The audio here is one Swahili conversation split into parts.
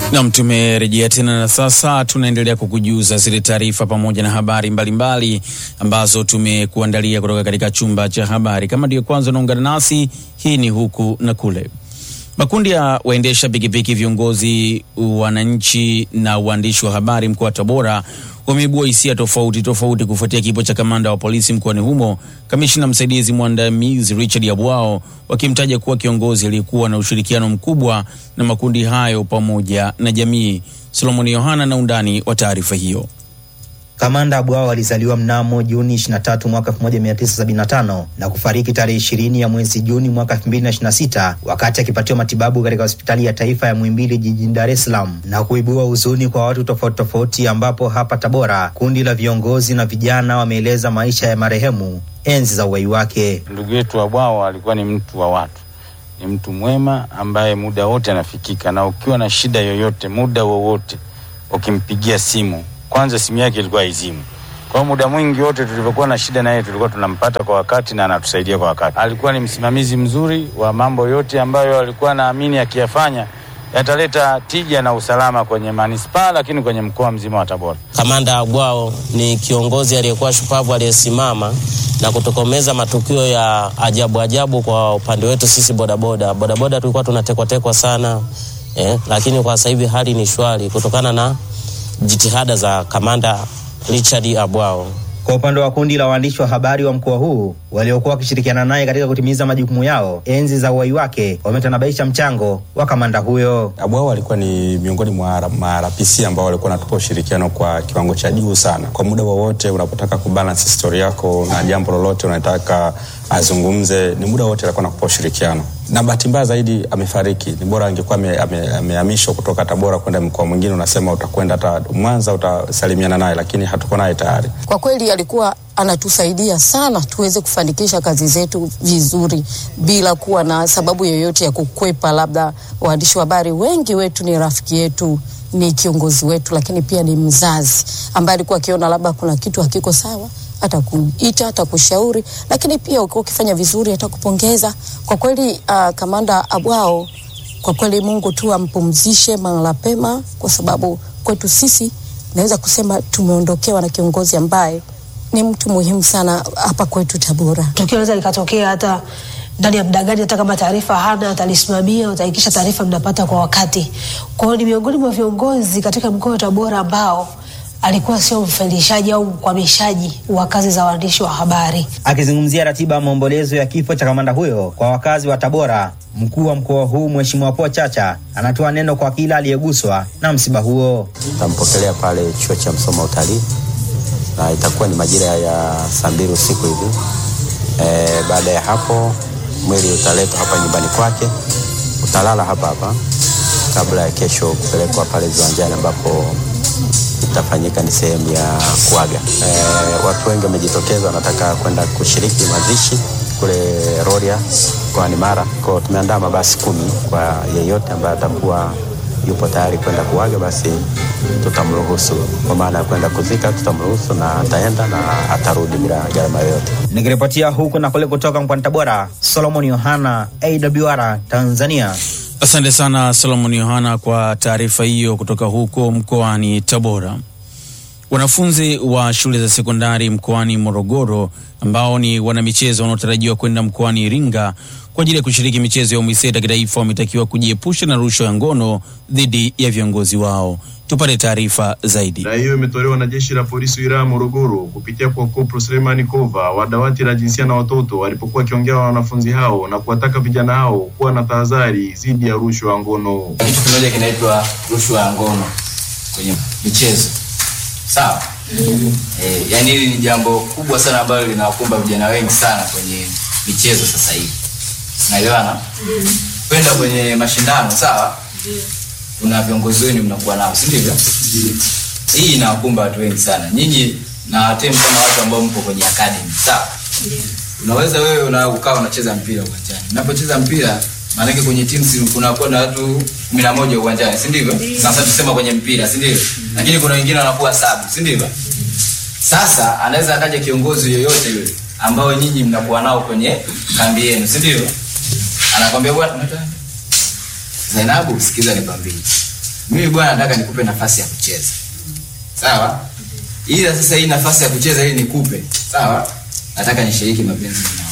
Nam, tumerejea tena na sasa tunaendelea kukujuza zile taarifa pamoja na habari mbalimbali mbali ambazo tumekuandalia kutoka katika chumba cha habari. Kama ndiyo kwanza unaungana nasi, hii ni huku na kule. Makundi ya waendesha pikipiki, viongozi, wananchi na waandishi wa habari mkoa wa Tabora wameibua hisia tofauti tofauti kufuatia kifo cha kamanda wa polisi mkoani humo, kamishina msaidizi mwandamizi Richard Yabwao, wakimtaja kuwa kiongozi aliyekuwa na ushirikiano mkubwa na makundi hayo pamoja na jamii. Solomoni Yohana na undani wa taarifa hiyo. Kamanda Abwao alizaliwa mnamo Juni 23 mwaka 1975 na kufariki tarehe 20 ya mwezi Juni mwaka 2026 wakati akipatiwa matibabu katika hospitali ya taifa ya Muhimbili jijini Dar es Salaam, na kuibua huzuni kwa watu tofauti tofauti, ambapo hapa Tabora kundi la viongozi na vijana wameeleza maisha ya marehemu enzi za uhai wake. Ndugu yetu Abwao alikuwa ni mtu wa watu, ni mtu mwema ambaye muda wote anafikika, na ukiwa na shida yoyote, muda wowote ukimpigia simu kwanza simu yake ilikuwa izimu. Kwa muda mwingi wote tulivyokuwa na shida naye tulikuwa tunampata kwa wakati na anatusaidia kwa wakati. Alikuwa ni msimamizi mzuri wa mambo yote ambayo alikuwa naamini akiyafanya yataleta tija na usalama kwenye manispaa, lakini kwenye mkoa mzima wa Tabora. Kamanda Abwao ni kiongozi aliyekuwa shupavu aliyesimama na kutokomeza matukio ya ajabu ajabu kwa upande wetu sisi bodaboda. Bodaboda tulikuwa tunatekwatekwa sana eh, lakini kwa sasa hivi hali ni shwari kutokana na jitihada za kamanda Richard Abwao. Kwa upande wa kundi la waandishi wa habari wa mkoa huu waliokuwa wakishirikiana naye katika kutimiza majukumu yao enzi za uhai wake, wametanabaisha mchango wa kamanda huyo. Abwao alikuwa ni miongoni mwa marapisi ambao walikuwa wanatupa ushirikiano kwa kiwango cha juu sana. Kwa muda wowote unapotaka kubalance story yako na jambo lolote unataka azungumze, ni muda wote alikuwa nakupa ushirikiano na bahati mbaya zaidi amefariki. Ni bora angekuwa amehamishwa ame kutoka Tabora kwenda mkoa mwingine, unasema utakwenda hata Mwanza utasalimiana naye, lakini hatuko naye tayari. Kwa kweli alikuwa anatusaidia sana tuweze kufanikisha kazi zetu vizuri bila kuwa na sababu yoyote ya kukwepa. Labda waandishi wa habari wengi wetu ni rafiki yetu, ni kiongozi wetu, lakini pia ni mzazi ambaye alikuwa akiona labda kuna kitu hakiko sawa atakuita atakushauri, lakini pia ukiwa ukifanya vizuri atakupongeza. Kwa kweli uh, kamanda Abwao, kwa kweli Mungu tu ampumzishe mahala pema, kwa sababu kwetu sisi naweza kusema tumeondokewa na kiongozi ambaye ni mtu muhimu sana hapa kwetu Tabora. Tukio linaweza likatokea hata ndani ya muda gani, hata kama taarifa hana, atalisimamia, utahakikisha taarifa mnapata kwa wakati. Kwa hiyo ni miongoni mwa viongozi katika mkoa wa Tabora ambao alikuwa sio mfelishaji au mkwamishaji wa kazi za waandishi wa habari. Akizungumzia ratiba ya maombolezo ya kifo cha kamanda huyo kwa wakazi wa Tabora, mkuu wa mkoa huu Mheshimiwa Paul Chacha anatoa neno kwa kila aliyeguswa na msiba huo. Tampokelea pale chuo cha Msoma Utalii na itakuwa ni majira ya saa mbili usiku hivi. E, baada ya hapo mwili utaletwa hapa nyumbani kwake, utalala hapa hapa kabla ya kesho kupelekwa pale viwanjani ambapo itafanyika ni sehemu ya kuaga. E, watu wengi wamejitokeza wanataka kwenda kushiriki mazishi kule Rorya mkoani Mara. Kwa tumeandaa mabasi kumi kwa yeyote ambaye atakuwa yupo tayari kwenda kuaga, basi tutamruhusu. Kwa maana ya kwenda kuzika, tutamruhusu na ataenda na atarudi bila gharama yoyote. Nikiripotia huku na kule kutoka mkoani Tabora, Solomon Yohana, AWR Tanzania. Asante sana Solomon Yohana kwa taarifa hiyo kutoka huko mkoani Tabora. Wanafunzi wa shule za sekondari mkoani Morogoro ambao ni wanamichezo wanaotarajiwa kwenda mkoani Iringa kwa ajili ya kushiriki michezo ya UMISETA kitaifa wametakiwa kujiepusha na rushwa ya ngono dhidi ya viongozi wao. Tupate taarifa zaidi. Na hiyo imetolewa na jeshi la polisi wilaya Morogoro kupitia kwa Kopro Selemani Kova wa dawati la jinsia na watoto walipokuwa wakiongea na wanafunzi hao na kuwataka vijana hao kuwa na tahadhari dhidi ya rushwa ya ngono. Kitu kimoja kinaitwa rushwa ya ngono kwenye michezo, sawa? mm. E, yani hili ni jambo kubwa sana ambalo linawakumba vijana wengi sana kwenye michezo sasa hivi, naelewana mm. kwenda kwenye mashindano sawa, mm. kuna viongozi wenu mnakuwa nao, si ndivyo? mm. Hii inawakumba watu wengi sana, nyinyi na watemu kama watu ambao mpo kwenye academy sawa. mm. Unaweza wewe una ukawa unacheza mpira uwanjani, unapocheza mpira maanake kwenye timu kunakuwa na watu kumi na moja uwanjani, si ndivyo? Sasa tusema kwenye mpira, si ndivyo? Lakini kuna wengine wanakuwa sabu, si ndivyo? Sasa anaweza akaja kiongozi yoyote yule ambao nyinyi mnakuwa nao kwenye kambi yenu, si ndivyo? Anakwambia bwana, Zainabu, sikiza nikwambie, mimi bwana nataka nikupe nafasi ya kucheza sawa ila sasa hii nafasi ya kucheza ili nikupe sawa nataka nishiriki mapenzi nao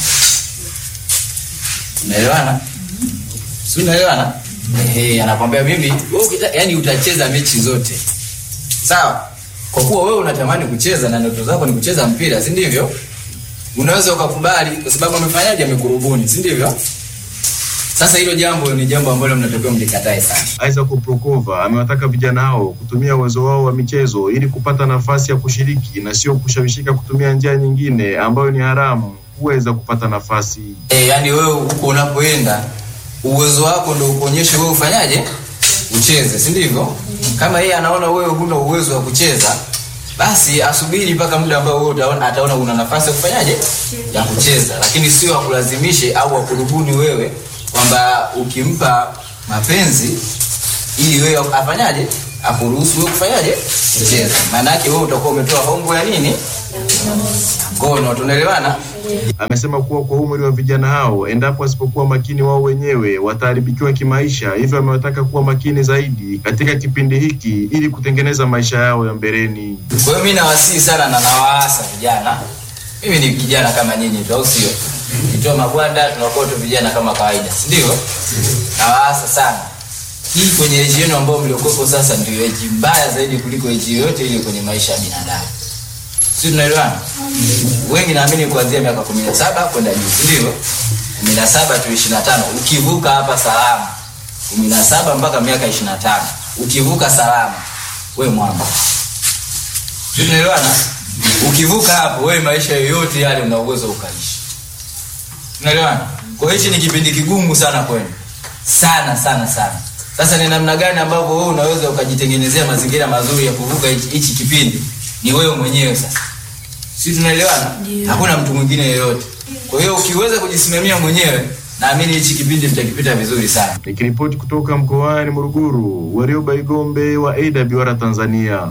unaelewana si unaelewana ehe anakwambia mimi wewe ukita- yani utacheza mechi zote sawa kwa kuwa wewe unatamani kucheza na ndoto zako ni kucheza mpira si ndivyo unaweza ukakubali kwa sababu amefanyaje amekurubuni si ndivyo sasa hilo jambo ni jambo ambalo mnatakiwa mlikatae sana Isaac Prokova amewataka vijana hao kutumia uwezo wao wa michezo ili kupata nafasi ya kushiriki na sio kushawishika kutumia njia nyingine ambayo ni haramu kuweza kupata nafasi. e, yani wewe huko unapoenda uwezo wako ndo ukuonyeshe wewe ufanyaje ucheze si ndivyo kama yeye anaona wewe huna uwezo wa kucheza basi asubiri mpaka muda ambao wewe utaona, ataona una nafasi ya kufanyaje ya kucheza lakini sio akulazimishe au akurubuni wewe kwamba ukimpa mapenzi ili wewe afanyaje akuruhusu wewe kufanyaje kucheza maana yake wewe utakuwa umetoa hongo ya nini ngono tunaelewana Amesema kuwa kwa umri wa vijana hao, endapo wasipokuwa makini wao wenyewe wataharibikiwa kimaisha. Hivyo amewataka kuwa makini zaidi katika kipindi hiki ili kutengeneza maisha yao ya mbeleni. Kwa hiyo mimi nawasihi sana na nawaasa vijana. Mimi ni kijana kama nyinyi tu, au sio? Kitoa magwanda tunakuwa tu vijana kama kawaida, si ndio? Nawaasa sana. Hii kwenye eji yenu ambayo mliokopo sasa ndio eji mbaya zaidi kuliko eji yoyote ile kwenye maisha ya binadamu. Si tunaelewana? Wengi naamini kuanzia miaka 17 kwenda juu, si ndio? 17 tu 25. Ukivuka hapa salama. 17 mpaka miaka 25. Ukivuka salama, we mwamba. Si tunaelewana? Ukivuka hapo wewe maisha yoyote yale una uwezo ukaishi. Tunaelewana? Kwa hiyo hichi ni kipindi kigumu sana kwenu. Sana sana sana. Sasa ni namna gani ambavyo wewe unaweza ukajitengenezea mazingira mazuri ya kuvuka hichi hichi kipindi? Ni wewe mwenyewe sasa. Si tunaelewana? Hakuna mtu mwingine yeyote. Kwa hiyo ukiweza kujisimamia mwenyewe, naamini hichi kipindi mtakipita vizuri sana. Nikiripoti kutoka mkoani Morogoro, Warioba Igombe wa AWR Tanzania.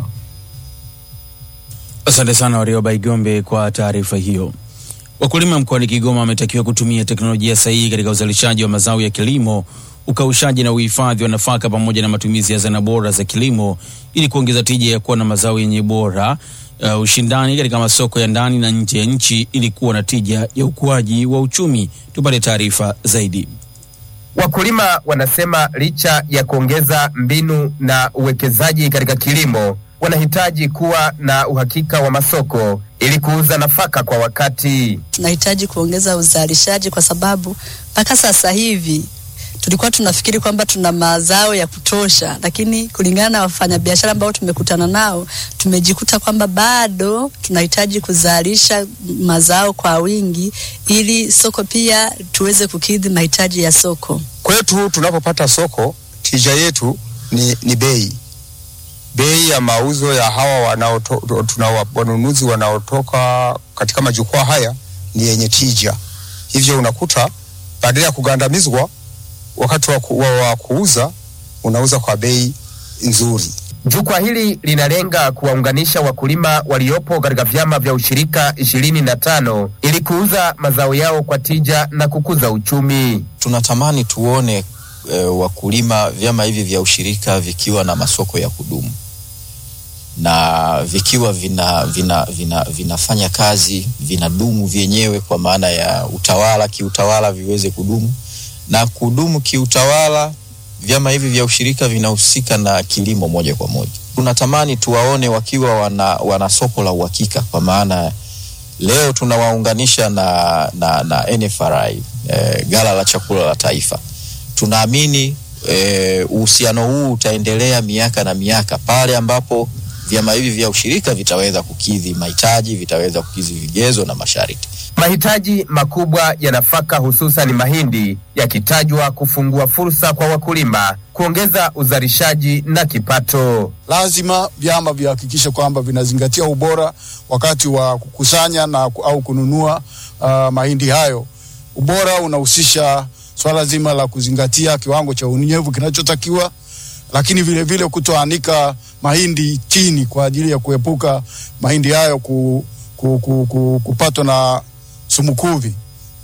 Asante sana Warioba Igombe kwa taarifa hiyo. Wakulima mkoani Kigoma wametakiwa kutumia teknolojia sahihi katika uzalishaji wa mazao ya kilimo, ukaushaji na uhifadhi wa nafaka pamoja na matumizi ya zana bora za kilimo ili kuongeza tija ya kuwa na mazao yenye bora, uh, ushindani katika masoko ya ndani na nje ya nchi ili kuwa na tija ya ukuaji wa uchumi. Tupate taarifa zaidi. Wakulima wanasema licha ya kuongeza mbinu na uwekezaji katika kilimo, wanahitaji kuwa na uhakika wa masoko ili kuuza nafaka kwa wakati. tunahitaji kuongeza uzalishaji kwa sababu mpaka sasa hivi tulikuwa tunafikiri kwamba tuna mazao ya kutosha, lakini kulingana na wafanyabiashara ambao tumekutana nao tumejikuta kwamba bado tunahitaji kuzalisha mazao kwa wingi ili soko pia tuweze kukidhi mahitaji ya soko. Kwetu tunapopata soko, tija yetu ni, ni bei bei ya mauzo ya hawa wanaoto, tuna wa- wanunuzi wanaotoka katika majukwaa haya ni yenye tija. Hivyo unakuta badala ya kugandamizwa wakati wa, ku, wa, wa kuuza unauza kwa bei nzuri. Jukwaa hili linalenga kuwaunganisha wakulima waliopo katika vyama vya ushirika ishirini na tano ili kuuza mazao yao kwa tija na kukuza uchumi. tunatamani tuone e, wakulima vyama hivi vya ushirika vikiwa na masoko ya kudumu na vikiwa vina, vina, vina, vinafanya kazi vinadumu vyenyewe kwa maana ya utawala kiutawala viweze kudumu na kudumu kiutawala vyama hivi vya ushirika vinahusika na kilimo moja kwa moja tunatamani tuwaone wakiwa wana, wana soko la uhakika kwa maana leo tunawaunganisha na, na, na NFRI eh, gala la chakula la taifa. Tunaamini eh, uhusiano huu utaendelea miaka na miaka pale ambapo vyama hivi vya ushirika vitaweza kukidhi mahitaji, vitaweza kukidhi vigezo na masharti. Mahitaji makubwa ya nafaka hususan mahindi yakitajwa kufungua fursa kwa wakulima kuongeza uzalishaji na kipato. lazima vyama vihakikishe kwamba vinazingatia ubora wakati wa kukusanya na au kununua uh, mahindi hayo. Ubora unahusisha swala zima la kuzingatia kiwango cha unyevu kinachotakiwa, lakini vile vile kutoanika mahindi chini kwa ajili ya kuepuka mahindi hayo ku, ku, ku, ku, kupatwa na sumukuvi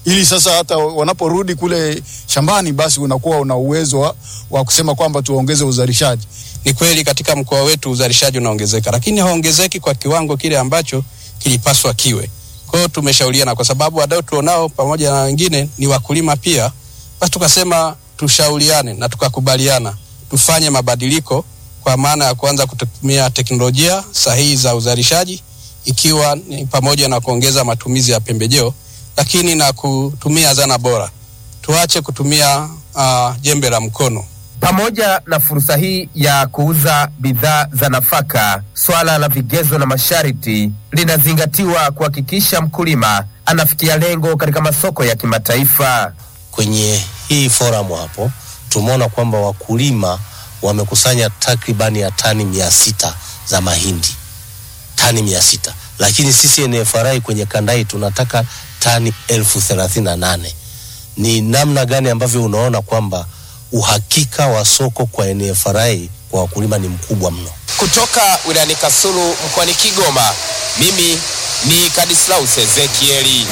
ili sasa hata wanaporudi kule shambani, basi unakuwa una uwezo wa, wa kusema kwamba tuongeze uzalishaji. Ni kweli katika mkoa wetu uzalishaji unaongezeka, lakini haongezeki kwa kiwango kile ambacho kilipaswa kiwe. Kwa hiyo tumeshauriana, kwa sababu wadau tuonao pamoja na wengine ni wakulima pia, basi tukasema tushauriane na tukakubaliana tufanye mabadiliko kwa maana ya kuanza kutumia teknolojia sahihi za uzalishaji, ikiwa ni pamoja na kuongeza matumizi ya pembejeo, lakini na kutumia zana bora. Tuache kutumia uh, jembe la mkono. Pamoja na fursa hii ya kuuza bidhaa za nafaka, swala la vigezo na masharti linazingatiwa kuhakikisha mkulima anafikia lengo katika masoko ya kimataifa. Kwenye hii forum hapo tumeona kwamba wakulima wamekusanya takribani ya tani mia sita za mahindi, tani mia sita lakini sisi NFRA kwenye kanda hii tunataka tani elfu thelathini na nane. Ni namna gani ambavyo unaona kwamba uhakika wa soko kwa NFRA kwa wakulima ni mkubwa mno? Kutoka wilayani Kasulu mkoani Kigoma, mimi ni Kadislaus Ezekieli.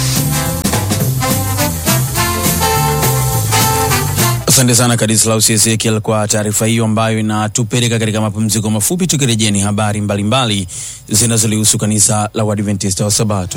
Asante sana Kadislaus Ezekiel kwa taarifa hiyo ambayo inatupeleka katika mapumziko mafupi. Tukirejea ni habari mbalimbali zinazolihusu kanisa la Waadventista wa Sabato.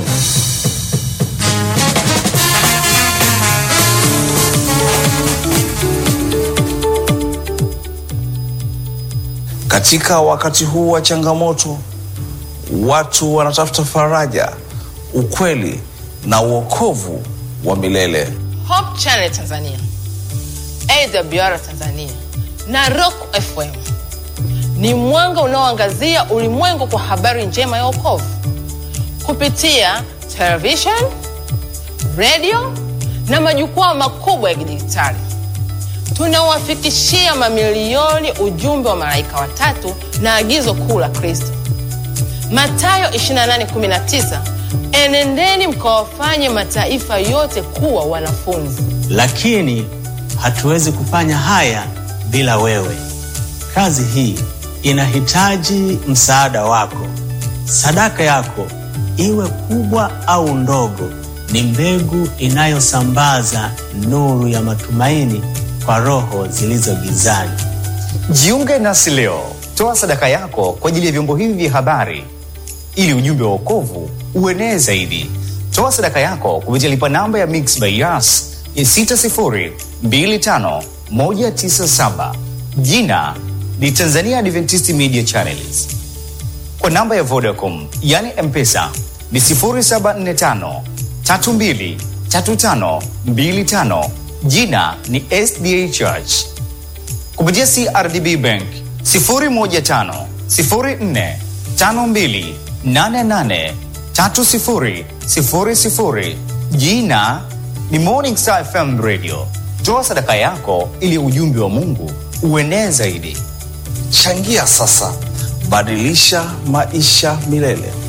Katika wakati huu wa changamoto, watu wanatafuta faraja, ukweli na uokovu wa milele. Hope Channel Tanzania, AWR Tanzania na Rock FM ni mwanga unaoangazia ulimwengu kwa habari njema ya wokovu kupitia television, radio na majukwaa makubwa ya kidijitali. Tunawafikishia mamilioni ujumbe wa malaika watatu na agizo kuu la Kristo, Mathayo 28:19, enendeni mkawafanye mataifa yote kuwa wanafunzi. lakini hatuwezi kufanya haya bila wewe. Kazi hii inahitaji msaada wako. Sadaka yako iwe kubwa au ndogo, ni mbegu inayosambaza nuru ya matumaini kwa roho zilizo gizani. Jiunge nasi leo, toa sadaka yako kwa ajili ya vyombo hivi vya habari ili ujumbe wa wokovu uenee zaidi. Toa sadaka yako kupitia lipa namba ya Mix by Yas ya 6025197 jina ni Tanzania Adventist Media Channels. Kwa namba ya Vodacom yani M-Pesa ni 0745 32 35 25 jina ni SDA Church. Kupitia CRDB Bank 015 04 52 88 30 00 jina ni Morning Star FM Radio. Toa sadaka yako ili ujumbe wa Mungu uenee zaidi. Changia sasa, badilisha maisha milele.